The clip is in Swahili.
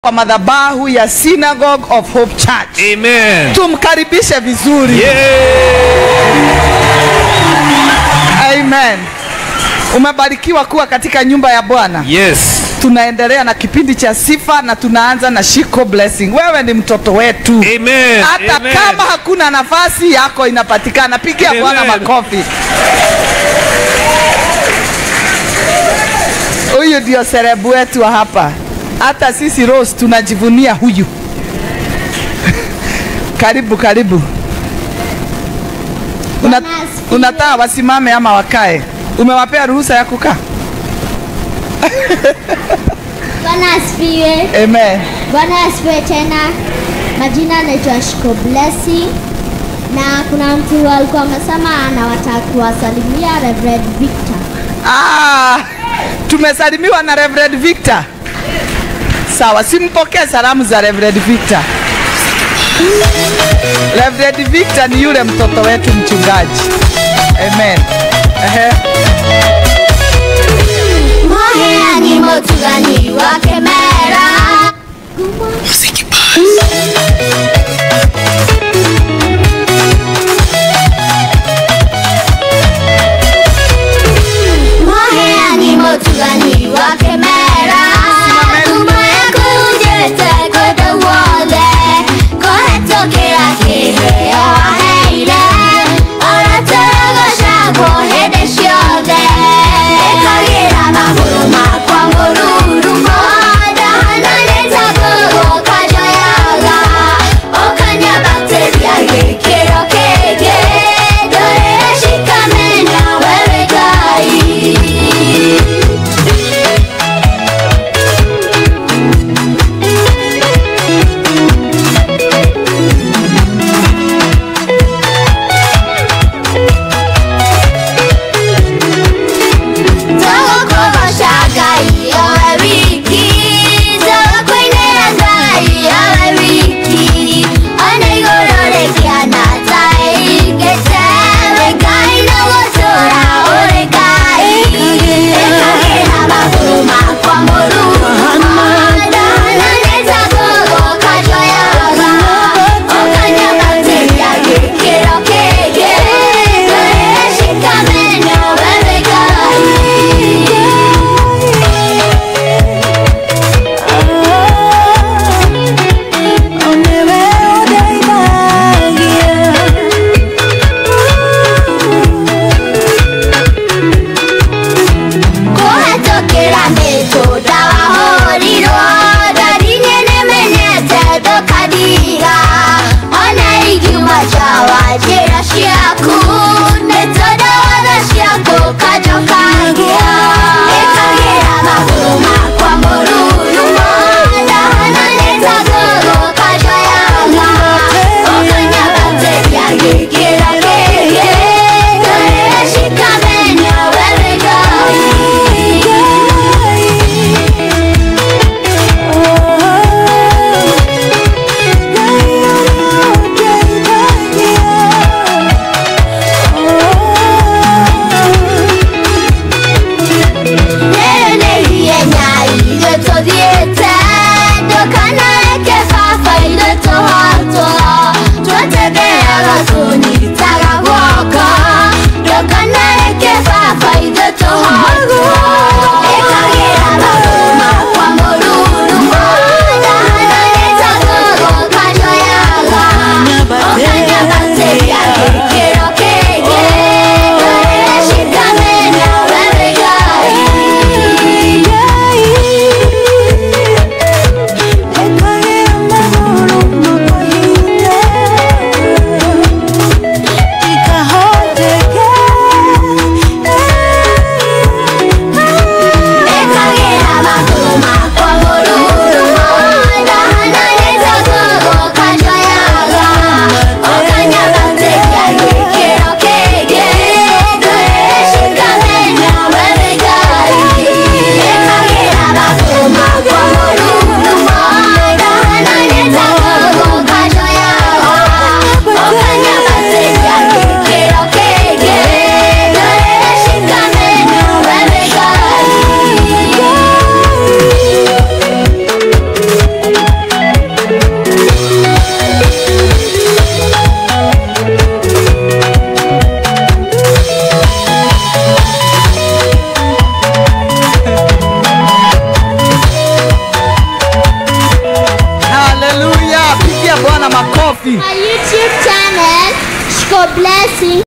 kwa madhabahu ya Synagogue of Hope Church. Amen. Tumkaribishe vizuri. Amen. Umebarikiwa kuwa katika nyumba ya Bwana. Yes. Tunaendelea na kipindi cha sifa na tunaanza na Shiko Blessing. Wewe ni mtoto wetu. Amen. Hata Amen. kama hakuna nafasi yako inapatikana, pigia Amen. Bwana makofi. Huyu ndio serebu wetu wa hapa. Hata sisi Rose tunajivunia huyu. karibu karibu. Una, Bwana asifiwe. unataka wasimame ama wakae? Umewapea ruhusa ya kukaa? Bwana asifiwe. Amen. Bwana asifiwe tena. Majina anaitwa Shiko Blessing na kuna mtu alikuwa amesema anawataka kuwasalimia Reverend Victor. Ah, tumesalimiwa na Reverend Victor. Sawa, simpokee salamu za Reverend Victor. Reverend Victor ni yule mtoto wetu mchungaji. Amen. Ehe. Moheani motugani wa Kemera. Moheani motugani wa Kemera. Tumoya kujete kote wole. Kohetokera kiheo aheire. Oratorogoca kuhĩndĩ ciothe. Ĩkagĩra magũrũ makwa mũruru. Ndahana Pigia Bwana makofi. My YouTube channel, Shiko Blessing.